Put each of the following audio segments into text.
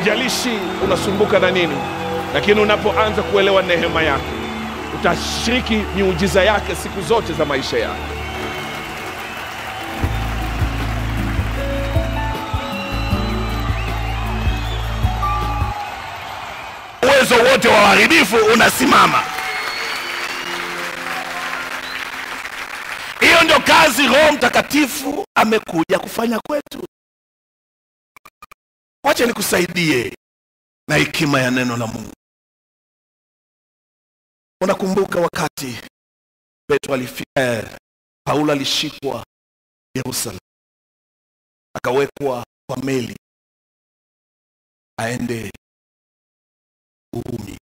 haijalishi unasumbuka na nini, lakini unapoanza kuelewa neema yake, utashiriki miujiza yake siku zote za maisha yako. uwezo wote wa uharibifu unasimama. Hiyo ndio kazi Roho Mtakatifu amekuja kufanya kwetu. Wacha nikusaidie na hekima ya neno la Mungu. Unakumbuka wakati Petro alifika, eh, Paulo alishikwa Yerusalemu, akawekwa kwa meli aende Urumi.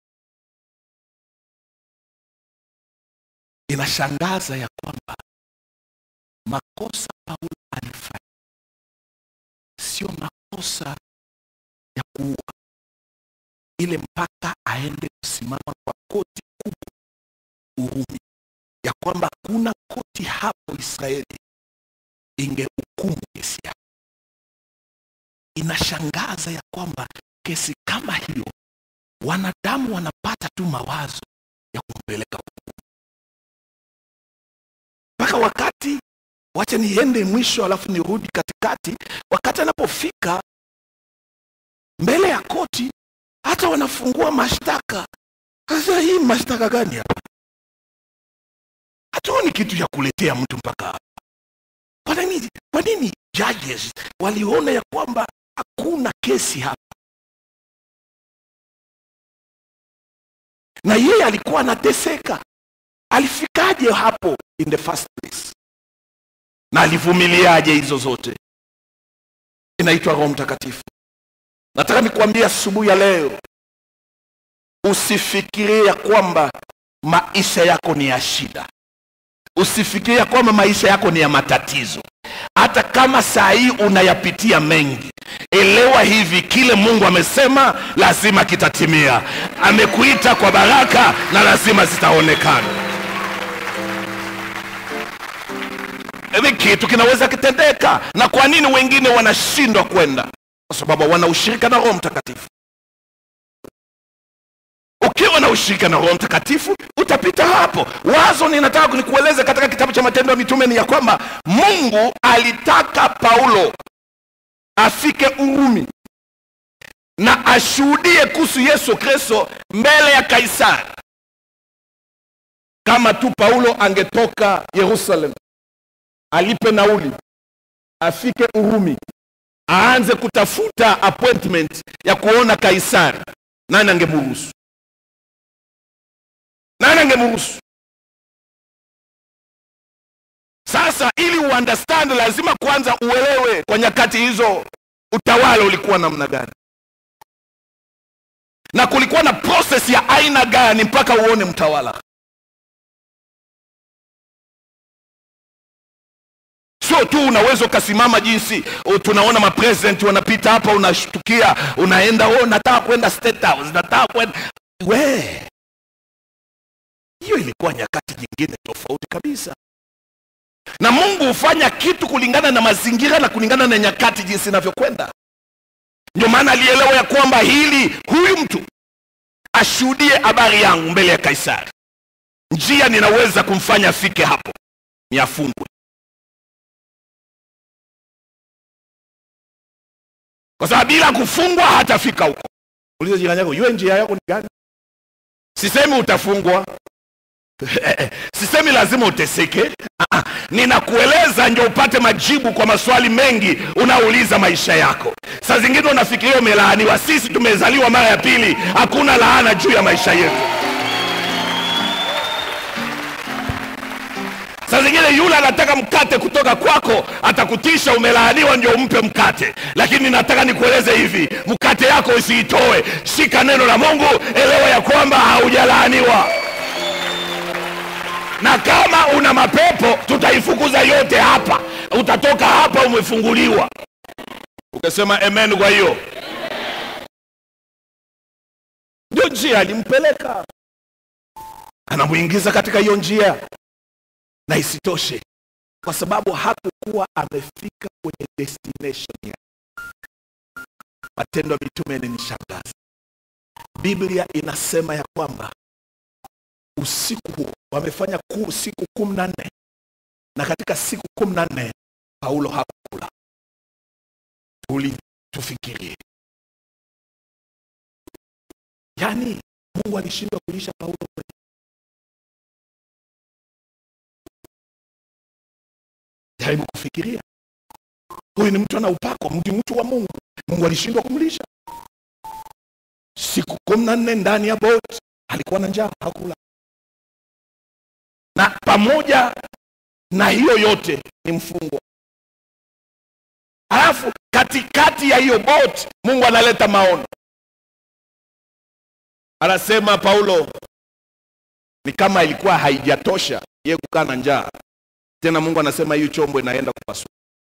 Inashangaza ya kwamba makosa Paulo alifanya sio makosa ya kuua, ile mpaka aende kusimama kwa koti kubwa Urumi, ya kwamba kuna koti hapo Israeli ingehukumu kesi yake. Inashangaza ya kwamba kesi kama hiyo wanadamu wanapata tu mawazo ya kumpeleka hukumu. mpaka wakati wacha niende mwisho alafu nirudi katikati wakati anapofika mbele ya koti hata wanafungua mashtaka sasa hii mashtaka gani hapa hatuoni kitu ya kuletea mtu mpaka hapa kwa nini kwa nini judges waliona ya kwamba hakuna kesi hapa na yeye alikuwa anateseka alifikaje hapo in the first place na alivumiliaje hizo zote inaitwa roho mtakatifu nataka nikuambia asubuhi ya leo usifikirie ya kwamba maisha yako ni ya shida usifikirie ya kwamba maisha yako ni ya matatizo hata kama saa hii unayapitia mengi elewa hivi kile mungu amesema lazima kitatimia amekuita kwa baraka na lazima zitaonekana hivi kitu kinaweza kitendeka na kwa nini wengine wanashindwa kwenda kwa sababu wana ushirika na roho mtakatifu ukiwa na ushirika na roho mtakatifu utapita hapo wazo ninataka nikueleze katika kitabu cha matendo ya mitume ni ya kwamba mungu alitaka paulo afike urumi na ashuhudie kuhusu yesu kristo mbele ya kaisari kama tu paulo angetoka yerusalem alipe nauli afike urumi aanze kutafuta appointment ya kuona kaisari nani angemruhusu nani angemruhusu sasa ili uunderstand lazima kwanza uelewe kwa nyakati hizo utawala ulikuwa namna gani na kulikuwa na process ya aina gani mpaka uone mtawala sio tu unaweza ukasimama jinsi o, tunaona mapresident wanapita hapa unashtukia unaenda oh, nataka kwenda state house nataka kwenda we hiyo ilikuwa nyakati nyingine tofauti kabisa na mungu hufanya kitu kulingana na mazingira na kulingana na nyakati jinsi inavyokwenda ndio maana alielewa ya kwamba hili huyu mtu ashuhudie habari yangu mbele ya kaisari njia ninaweza kumfanya afike hapo ni afungwe kwa sababu bila kufungwa hatafika huko uliza jirani yako yue njia yako ni gani sisemi utafungwa sisemi lazima uteseke Ah, ninakueleza ndio upate majibu kwa maswali mengi unaouliza maisha yako saa zingine unafikiria umelaaniwa sisi tumezaliwa mara ya pili hakuna laana juu ya maisha yetu saa zingine yule anataka mkate kutoka kwako atakutisha umelaaniwa ndio umpe mkate lakini nataka nikueleze hivi mkate yako usiitoe shika neno la mungu elewa ya kwamba haujalaaniwa na kama una mapepo tutaifukuza yote hapa utatoka hapa umefunguliwa ukasema amen kwa hiyo ndio njia alimpeleka anamwingiza katika hiyo njia na isitoshe kwa sababu hakukuwa amefika kwenye destination yake Matendo ya Mitume yananishangaza. Biblia inasema ya kwamba usiku huo wamefanya ku, siku kumi na nne na katika siku kumi na nne Paulo hakula. Tuli tufikirie, yaani Mungu alishindwa kulisha Paulo kweli? Jaribu kufikiria, huyu ni mtu ana upako, mtu mtu wa Mungu, Mungu alishindwa kumlisha siku kumi na nne ndani ya boti, alikuwa na njaa, hakula. Na pamoja na hiyo yote ni mfungwa. Alafu katikati ya hiyo boti Mungu analeta maono, anasema Paulo, ni kama ilikuwa haijatosha yeye kukaa na njaa tena, Mungu anasema hiyo chombo inaenda kupasuka.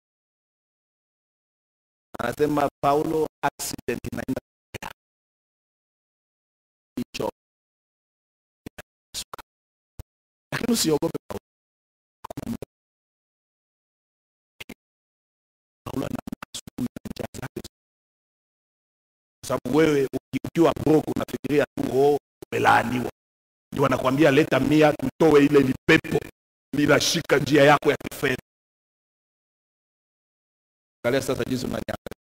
Anasema Paulo, accident inaenda kutokea. Hii chombo inapasuka. Lakini usiogope Paulo. Paulo anaamka asubuhi na njaa zake kwa sababu wewe uki- ukiwa broke unafikiria tu oh, umelaaniwa. Ndio wanakuambia leta mia tutoe ile lipepo linashika njia yako ya kifedha. Angalia sasa jinsi unaniangalia.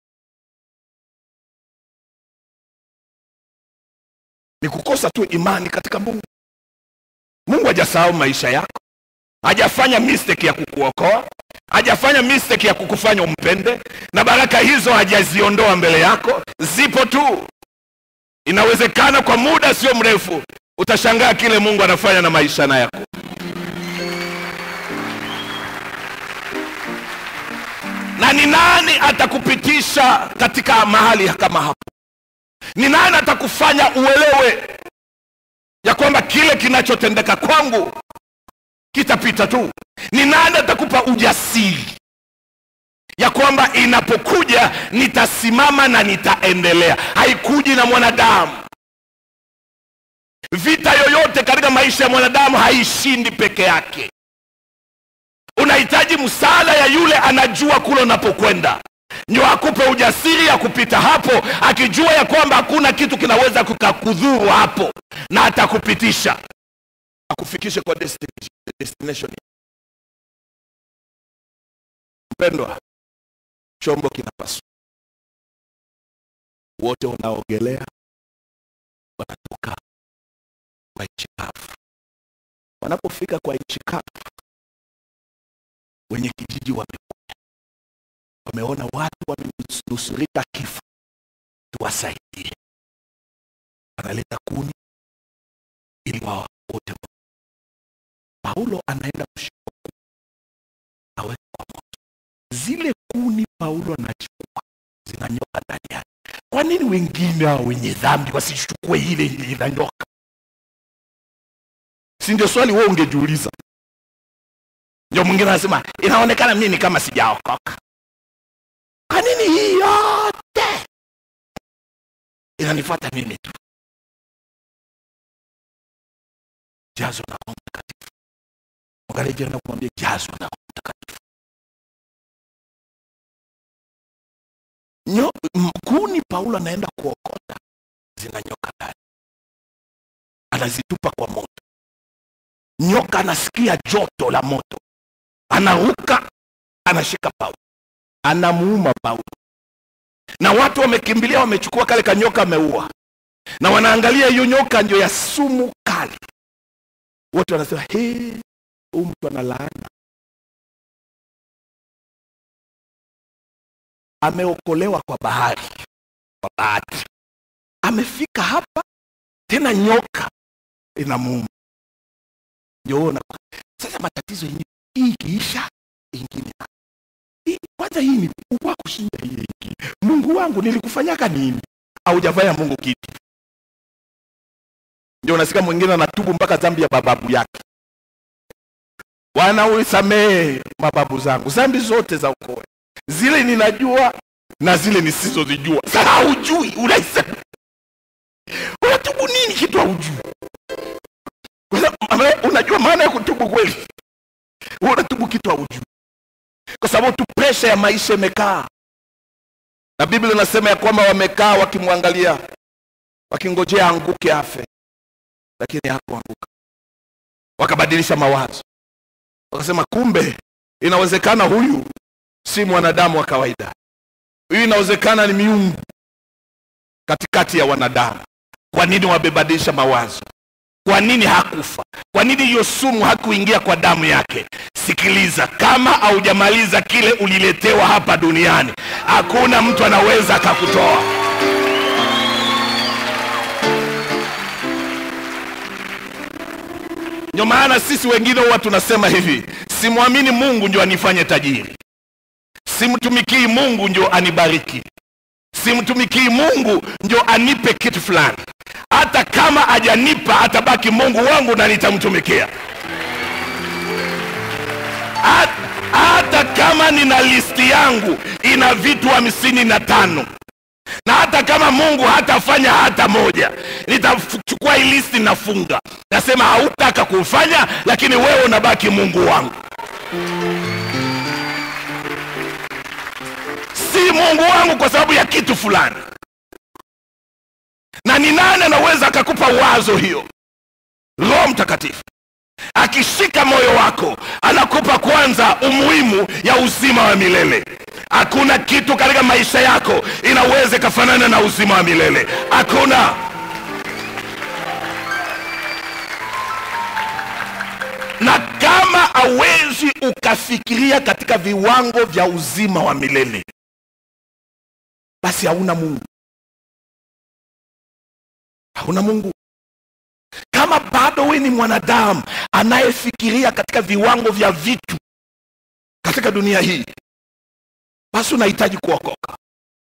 Ni kukosa tu imani katika Mungu. Mungu hajasahau maisha yako, hajafanya mistake ya kukuokoa, hajafanya mistake ya kukufanya umpende, na baraka hizo hajaziondoa mbele yako, zipo tu. Inawezekana kwa muda sio mrefu utashangaa kile Mungu anafanya na maisha na yako. Na ni nani atakupitisha katika mahali kama hapo? Ni nani atakufanya uelewe ya kwamba kile kinachotendeka kwangu kitapita tu? Ni nani atakupa ujasiri ya kwamba inapokuja nitasimama na nitaendelea? Haikuji na mwanadamu. Vita yoyote katika maisha ya mwanadamu haishindi peke yake. Unahitaji msaada ya yule anajua kule unapokwenda, ndio akupe ujasiri ya kupita hapo, akijua ya kwamba hakuna kitu kinaweza kukakudhuru hapo, na atakupitisha akufikishe kwa destination. destination. Mpendwa, chombo kinapaswa, wote wanaogelea wanatoka kwa nchi kavu. Wanapofika kwa nchi kavu, wenye kijiji wamekuja, wameona watu wamenusurika kifo, tuwasaidie. Wanaleta kuni ili wao wote. Paulo anaenda kushika kuni aweke kwa moto. Zile kuni Paulo anachukua zinanyoka ndani yake. Kwa nini wengine hao wenye dhambi wasichukue ile ile inanyoka? Si ndio swali wewe ungejiuliza? Ndio mwingine anasema inaonekana mimi kama sijaokoka. Kwa nini hii yote inanifuata mimi tu? Jazwa na Roho Mtakatifu. Mwangalie jirani na kumwambia jazwa na Roho Mtakatifu. Nyo, m- kuni Paulo anaenda kuokota zinanyoka ndani, anazitupa kwa moto. Nyoka anasikia joto la moto, anaruka, anashika Paulo, anamuuma Paulo, na watu wamekimbilia, wamechukua kale kanyoka, ameua, na wanaangalia hiyo nyoka ndio ya sumu kali. Wote wanasema he, huyu mtu ana laana, ameokolewa kwa bahari, kwa bahati, amefika hapa tena, nyoka inamuuma. Ndio wewe una- sasa matatizo yenyewe, hii ikiisha ingine hii, kwanza hii ni kubwa kushinda hii ingine. Mungu wangu, nilikufanyaka nini? Haujafanya Mungu kitu. Ndio unasikia mwingine anatubu mpaka dhambi ya bababu yake. Bwana ulisamehe mababu zangu dhambi zote za ukoo, zile ninajua na zile nisizozijua. Sasa haujui, unaisema unatubu nini kitu haujui? Kwa sababu, ama- Unajua maana ya kutubu kweli? Wewe unatubu kitu haujui, kwa sababu tu presha ya maisha imekaa. na biblia inasema ya kwamba wamekaa wakimwangalia wakingojea anguke afe lakini hakuanguka wakabadilisha mawazo wakasema kumbe inawezekana huyu si mwanadamu wa kawaida huyu inawezekana ni miungu katikati ya wanadamu kwa nini wamebadilisha mawazo kwa nini hakufa kwa nini hiyo sumu hakuingia kwa damu yake sikiliza kama haujamaliza kile uliletewa hapa duniani hakuna mtu anaweza akakutoa ndio maana sisi wengine huwa tunasema hivi simwamini mungu ndio anifanye tajiri simtumikii mungu ndio anibariki simtumikii mungu ndio anipe kitu fulani hata kama ajanipa atabaki mungu wangu na nitamtumikia hata, hata kama nina listi yangu ina vitu hamsini na tano na hata kama mungu hatafanya hata moja nitachukua hii listi nafunga nasema hautaka kufanya lakini wewe unabaki mungu wangu si mungu wangu kwa sababu ya kitu fulani na ni nani anaweza akakupa wazo hiyo roho mtakatifu akishika moyo wako anakupa kwanza umuhimu ya uzima wa milele hakuna kitu katika maisha yako inaweza ikafanana na uzima wa milele hakuna na kama hawezi ukafikiria katika viwango vya uzima wa milele basi hauna mungu hauna mungu kama bado we ni mwanadamu anayefikiria katika viwango vya vitu katika dunia hii basi unahitaji kuokoka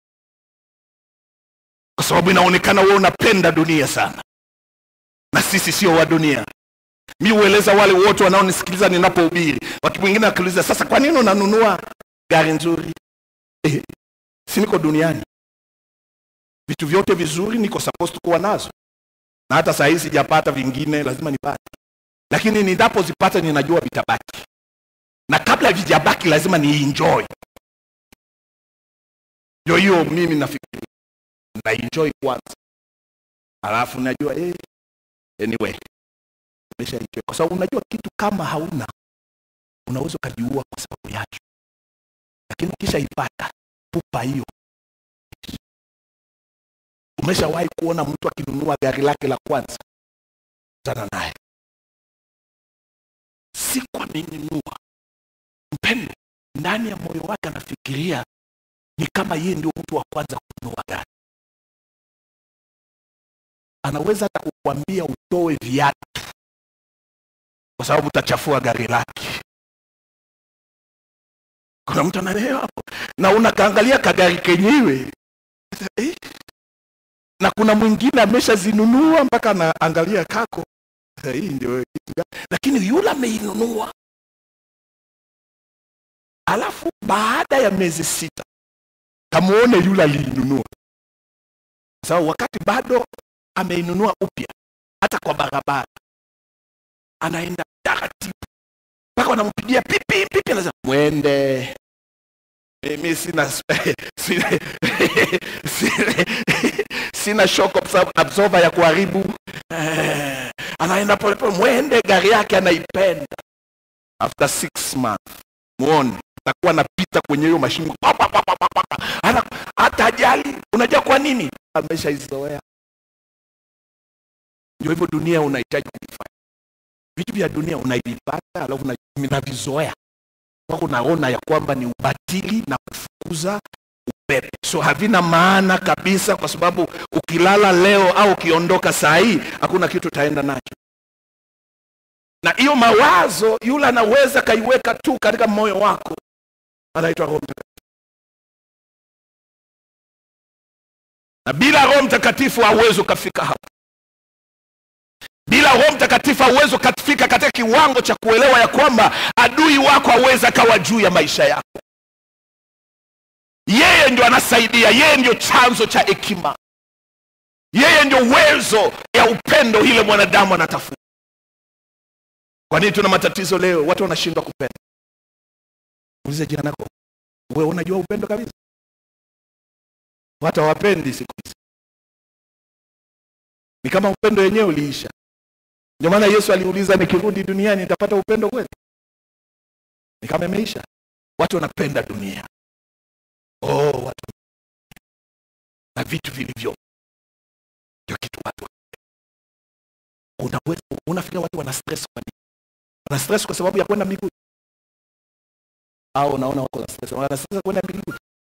kwa sababu inaonekana wewe unapenda dunia sana na sisi sio wa dunia mi hueleza wale wote wanaonisikiliza ninapohubiri watu wengine wakiuliza sasa kwa nini unanunua gari nzuri eh, si niko duniani vitu vyote vizuri niko supposed kuwa nazo na hata saa hii sijapata vingine lazima nipate lakini ninapozipata ninajua vitabaki na kabla vijabaki lazima nienjoy ndio hiyo mimi nafikiri na enjoy kwanza alafu najua eh, anyway nimesha enjoy kwa sababu unajua kitu kama hauna unaweza ukajiua kwa sababu yacho lakini ukishaipata pupa hiyo umeshawahi kuona mtu akinunua gari lake la kwanza tana naye siku amenunua mpendo ndani ya moyo wake anafikiria ni kama yeye ndio mtu wa kwanza kununua gari anaweza hata kukwambia utoe viatu kwa sababu utachafua gari lake kuna mtu anaelewa hapo na unakaangalia kagari kenyewe eh? na kuna mwingine ameshazinunua mpaka anaangalia kako "Eh, hii ndio kitu gani?" lakini yule ameinunua alafu baada ya miezi sita kamuone yule aliinunua sababu wakati bado ameinunua upya hata kwa barabara anaenda taratibu mpaka wanampigia pipi pipi anasema mwende mimi sina sina, sina, sina shock absor- absorber ya kuharibu eh, anaenda polepole mwende gari yake anaipenda after six months muone atakuwa anapita kwenye hiyo mashimo Pa, pa, pa, pa, pa, pa, pa. Ana- hata ajali unajua kwa nini ameshaizoea ndio hivyo dunia unahitaji kuvifanya vitu vya dunia unavipata alafu una- unavizoea mpaka unaona ya kwamba ni ubatili na kufukuza upepo so havina maana kabisa kwa sababu ukilala leo au ukiondoka saa hii hakuna kitu utaenda nacho na hiyo mawazo yule anaweza kaiweka tu katika moyo wako anaitwa roho mtakatifu na bila roho mtakatifu hauwezi ukafika hapo bila roho mtakatifu hauwezi ukafika katika kiwango cha kuelewa ya kwamba adui wako hawezi akawa juu ya maisha yako yeye ndio anasaidia yeye ndio chanzo cha hekima yeye ndio uwezo ya upendo ile mwanadamu anatafuta kwa nini tuna matatizo leo watu wanashindwa kupenda ulize jirani yako wewe unajua upendo kabisa watu hawapendi siku hizi ni kama upendo wenyewe uliisha ndio maana yesu aliuliza nikirudi duniani nitapata upendo kweli ni kama imeisha watu wanapenda dunia oh, watu na vitu vilivyo ndio kitu watu unaweza unafikiria watu wana stress kwa nini wana stress kwa sababu ya kwenda mbinguni au unaona wako na stress wana stress ya kwenda mbinguni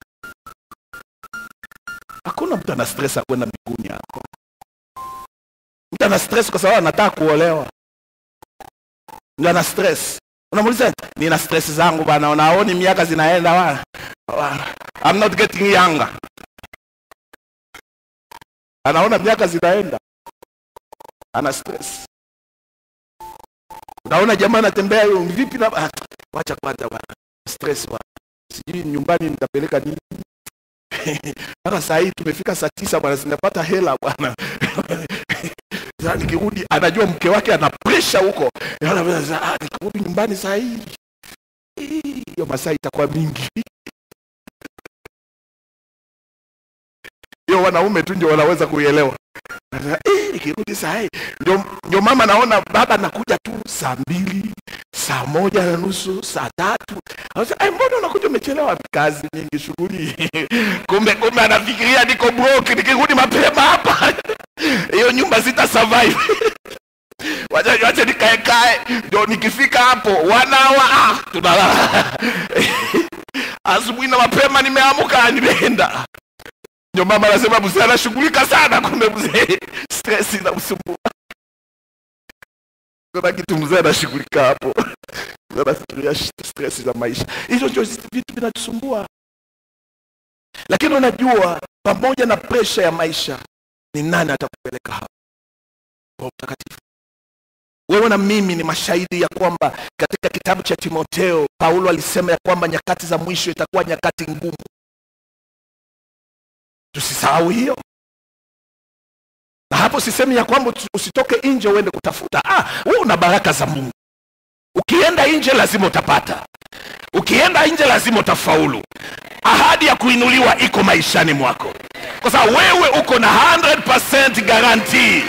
hakuna mtu ana stress ya kwenda mbinguni hapo mtu ana stress kwa sababu anataka kuolewa ndio ana stress unamuuliza nina stress zangu bana unaoni miaka zinaenda bana Bana, I'm not getting younger anaona miaka zinaenda ana stress unaona jamaa anatembea hiyo vipi na ah, wacha kwanza bana stress bana sijui nyumbani nitapeleka nini mpaka saa hii tumefika saa tisa bwana zinapata hela bwana Sasa nikirudi anajua mke wake ana presha huko Anaona sasa, ah, nikirudi nyumbani saa hii hii, hiyo masaa itakuwa mingi hiyo wanaume tu ndio wanaweza kuielewa Sasa, eh, nikirudi saa hii ndio, ndio mama naona baba anakuja tu saa mbili saa moja na nusu saa tatu Anasema, "Eh, mbona unakuja umechelewa kazi nyingi shughuli kumbe kumbe anafikiria niko broke nikirudi mapema hapa hiyo nyumba sita survive wacha wacha nikae kae ndio nikifika hapo wanawa ah, tunalala asubuhi na mapema nimeamka nimeenda ndio mama anasema mzee anashughulika sana kumbe mzee stress inamsumbua kuna kitu mzee anashughulika hapo Mzee anafikiria sh- stress za maisha hizo ndio zi- vitu vinatusumbua lakini unajua pamoja na presha ya maisha ni nani atakupeleka hapo Roho mtakatifu wewe na mimi ni mashahidi ya kwamba katika kitabu cha timoteo paulo alisema ya kwamba nyakati za mwisho itakuwa nyakati ngumu tusisahau hiyo na hapo sisemi ya kwamba usi- usitoke nje uende kutafuta ah, wewe una baraka za mungu ukienda nje lazima utapata ukienda nje lazima utafaulu ahadi ya kuinuliwa iko maishani mwako kwa sababu wewe uko na 100% guarantee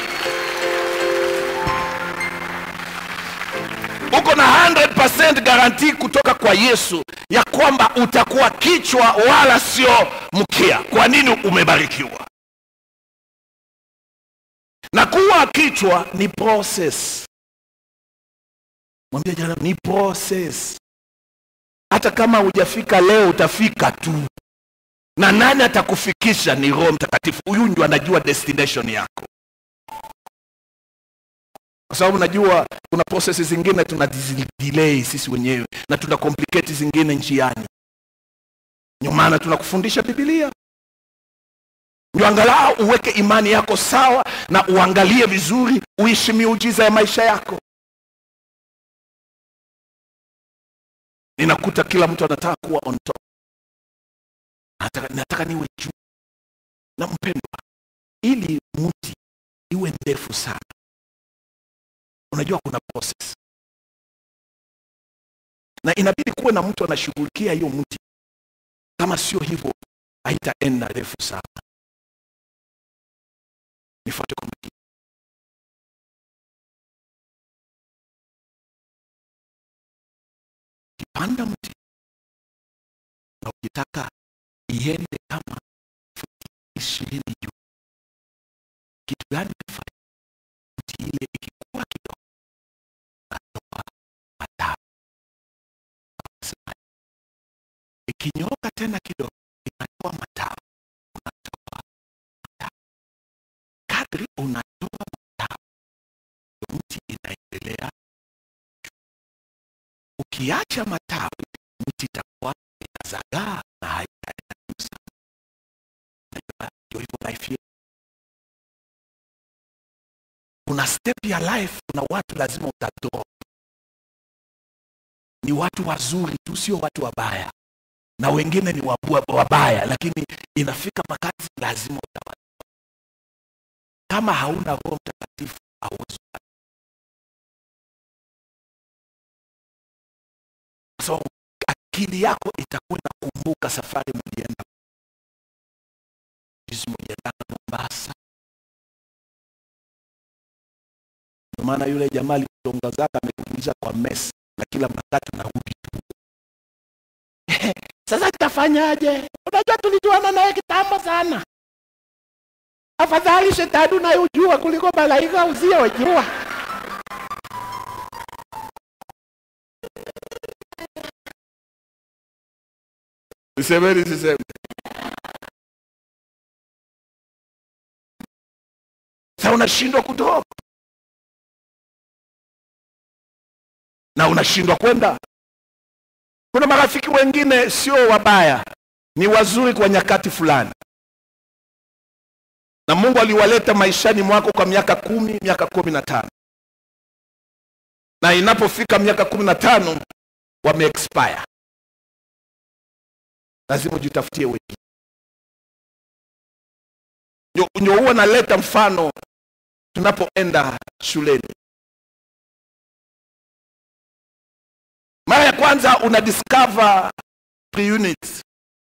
uko na 100% guarantee kutoka kwa yesu ya kwamba utakuwa kichwa wala sio mkia kwa nini umebarikiwa na kuwa kichwa ni process mwambie jirani ni process hata kama hujafika leo utafika tu na nani atakufikisha ni roho mtakatifu huyu ndio anajua destination yako kwa sababu najua kuna process zingine tuna dizi- delay sisi wenyewe na tuna complicate zingine njiani ndio maana tunakufundisha bibilia ndio angalau uweke imani yako sawa na uangalie vizuri uishi miujiza ya maisha yako ninakuta kila mtu anataka kuwa on top nataka, nataka niwe juu na mpendwa ili mti iwe ndefu sana unajua kuna process na inabidi kuwe na mtu anashughulikia hiyo mti kama sio hivyo haitaenda refu sana nifuate kwa makini ukipanda mti na ukitaka iende kama futi ishirini juu kitu gani utafanya mti ile ikikuwa kidogo natoa matawi Sema, ikinyoka tena kidogo inatoa matawi unatoa matawi kadri unatoa matawi ndio mti inaendelea ukiacha matawi mti itakuwa inazagaa na haitaenda juu sana Unajua, ndio hivyo life yetu kuna step ya life kuna watu lazima utadrop ni watu wazuri tu sio watu wabaya na wengine ni wabua- wabaya lakini inafika wakati lazima utawa kama hauna roho mtakatifu hauwezi kupata. kwa sababu akili yako itakuwa inakumbuka safari mlienda basa ndio maana yule jamaa alitongazaga amekuingiza kwa mesi na kila wakati unarudi tu sasa tutafanyaje unajua tulijuana naye kitambo sana afadhali shetani unayojua kuliko malaika usiyojua Semeni siseme. Sasa unashindwa kutoka na unashindwa kwenda. Kuna marafiki wengine sio wabaya, ni wazuri kwa nyakati fulani, na Mungu aliwaleta maishani mwako kwa miaka kumi, miaka kumi na tano, na inapofika miaka kumi na tano wame expire lazima ujitafutie wengine. Ndio- Ndio huwa naleta mfano tunapoenda shuleni. Mara ya kwanza una discover pre-unit.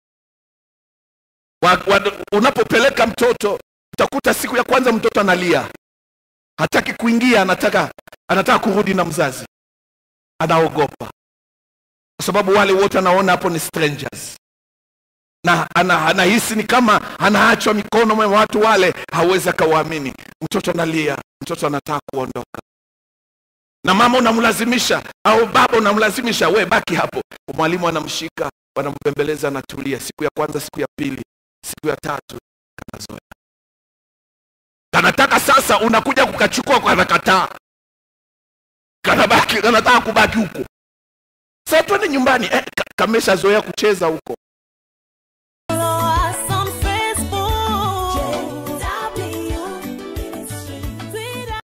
Wa- wa- Unapopeleka mtoto utakuta siku ya kwanza mtoto analia, hataki kuingia, anataka anataka kurudi na mzazi, anaogopa kwa sababu wale wote anaona hapo ni strangers na ana- anahisi ni kama anaachwa mikono mwa watu wale, hawezi akawaamini. Mtoto analia, mtoto anataka kuondoka, na mama unamlazimisha au baba unamlazimisha, we baki hapo. Mwalimu anamshika, wanambembeleza, anatulia. Siku ya kwanza, siku ya pili, siku ya tatu, kanazoea. Kanataka sasa, unakuja kukachukua, kanakataa, kanabaki, kanataka kubaki huko. Sasa twende nyumbani. Eh, ka- kameshazoea kucheza huko